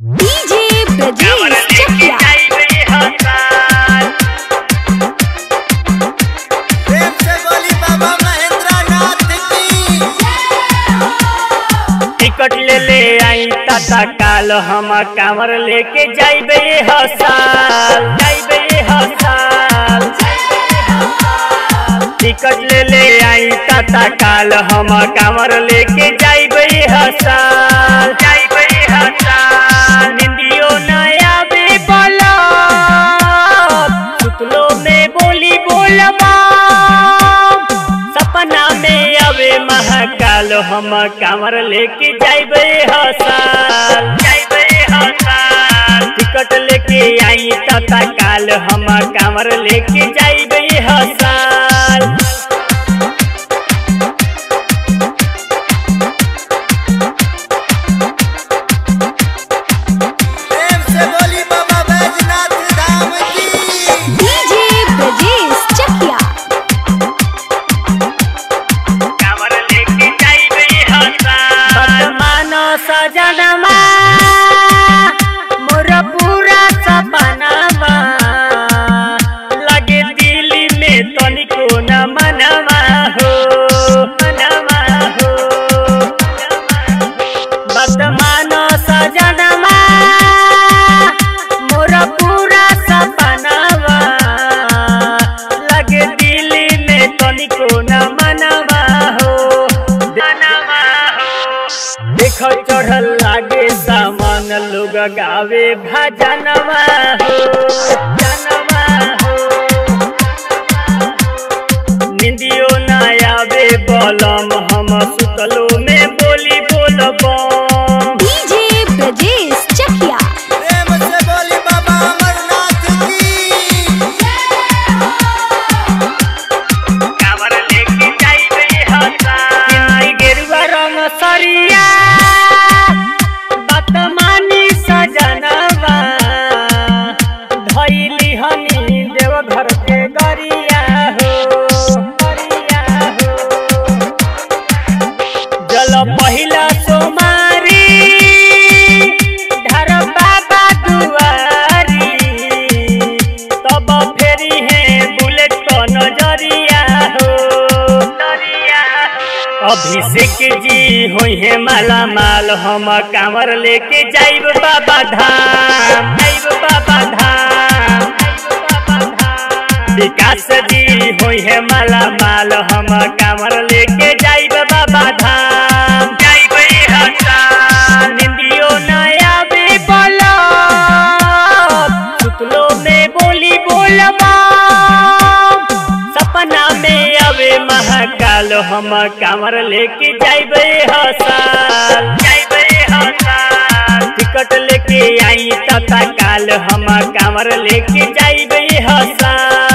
DJ Brajesh चकिया प्रेम से बोली बाबा महेंद्र नाथ की टिकट ले ले आई टाटा काल हम कांवर लेके जाइबे हसाल जाइबे हसाल टिकट ले ले आई टाटा काल हम कांवर लेके जाइबे हसाल जाइबे हसाल निंदियो नया बे बोला सुतलो में बोली बोलबा सपना में अबे महाकाल हम कांवर लेके जाइबे हसाल जाइबे हसाल टिकट लेके आई तता काल हम कांवर लेके जाइबे हसाल प्रेम से बोली बाबा बैजनाथ धाम की डीजे ब्रजेश चकिया कांवर लेके जाइबे हसाल मानो सजनमा मोर पूरा सपनामा लगे दिल्ली में तनिको न मनवा हो मनवा हो वर्तमान सजनमा मोर पूरा सपनावा लगे दिल्ली में तनिको न मनवा हो मनवा हो देख चढ़ल लागे सामान लोग गावे भजनवा हो जनवा हो निंदियो ना आवे बलम हम सुतलो में बोली बोलबम डीजे ब्रजेश चकिया प्रेम से बोली बाबा अमरनाथ की कांवर लेके जाइबे हसाई गेरुआ रंग सरिया बात मानी सजनवा धैली हनी देव घर के गरिया हो गरिया हो जल पहिला सोमारी धर बाबा दुआरी तब फेरी है बुलेट को नजरिया हो नजरिया हो। अभिषेक जी हुई है माला माल हम कांवर लेके जाइब बाबा धाम जाइब बाबा धाम जाइब बाबा धाम। विकास जी हुई है माला माल हम कांवर लेके जाइब बाबा धाम जाइब हसान निंदियो नया बे बोला सुतलो में बोली बोलबा सपना में अबे महाकाल हम कांवर लेके जाइबे हसाल जाइबे हसाल टिकट लेके आई तता काल हम कांवर लेके जाइबे हसाल